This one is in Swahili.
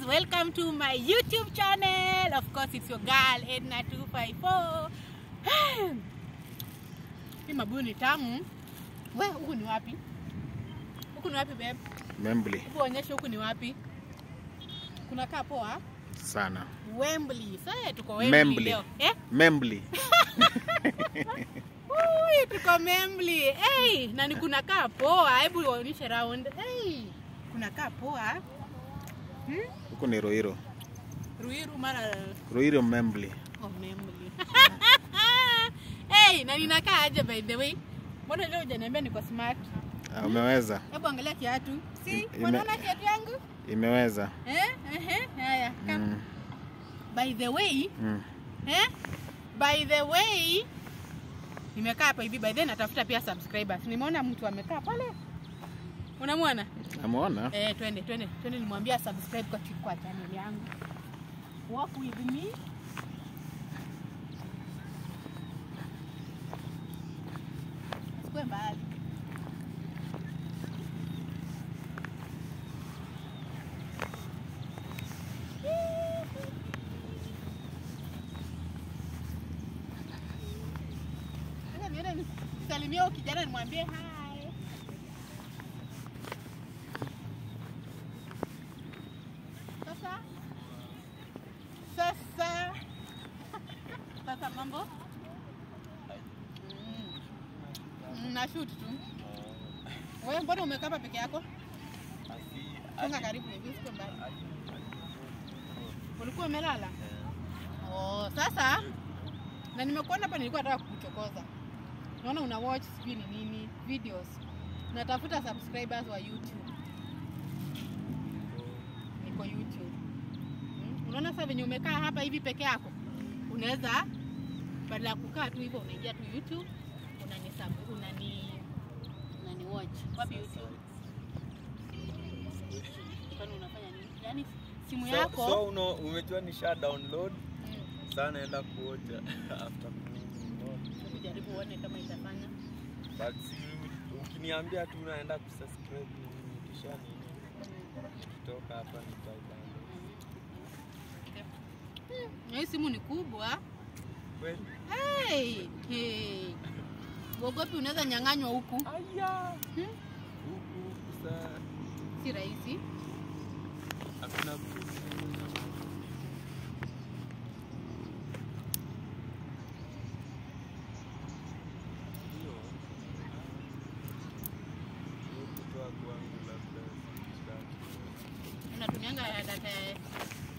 welcome to my YouTube channel. Of course, it's your girl Edna254. Hii mabuyu ni tamu. We, huku ni wapi? Huku ni wapi babe? Membli Hebu onyesha huku ni wapi? Kunakaa poa? sana. Wembley. Sasa tuko Wembley Membli. leo. Eh? Membli Ui, tuko Membli. Hey, na ni kunakaa poa. Hebu uonyeshe round. Hey, kunakaa poa. Hmm? huku ni Ruiru. Ruiru mara Ruiru Membli. Oh, Membli. hey, na ninakaa aje by the way? Mbona leo hujaniambia niko smart? Ah, Umeweza, Hebu angalia kiatu. Si, Ime- unaona kiatu yangu? imeweza. Eh? Ehe, haya. Come. Mm, By the way, mm. eh? By the way, nimekaa hapa hivi by the way natafuta pia subscribers. Nimeona mtu amekaa pale. Unamwona? Ameona? Eh, twende twende twende, nimwambia subscribe kwa kwa channel yangu. Walk with me. Usikue mbali. Sasa niende nisalimie huyo kijana nimwambie hi. Sasa sasa sasa mambo Mm. Mm, na shoot tu. Wewe mbona umekaa hapa peke yako? Songa karibu hivi usiwe mbali. Ulikuwa umelala? Oh, sasa na nimekuona hapa nilikuwa nataka kukuchokoza. Naona una watch sijui ni nini videos. Natafuta subscribers wa YouTube. Niko YouTube. Mm, Unaona sasa venye umekaa hapa hivi peke yako, unaweza badala ya kukaa tu hivyo unaingia tu YouTube unani sub, unani unani watch wapi YouTube? Kwani unafanya nini? Yaani simu So, yako so uno, umejua nisha download mm, sasa naenda kuoja after kununua. hebu jaribu uone kama itafanya. But si ukiniambia tu unaenda kusubscribe nini kisha nini kutoka hapa nitadownload. Na hii simu ni kubwa. Kweli? Hey, hey. Uogopi unaweza nyang'anywa huku, Aya. Hmm? Huku huku saa si rahisi. hakuna mtu. Hiyo. Hiyo kutoa kwangu labda sitaki. Unatumianga ya data ya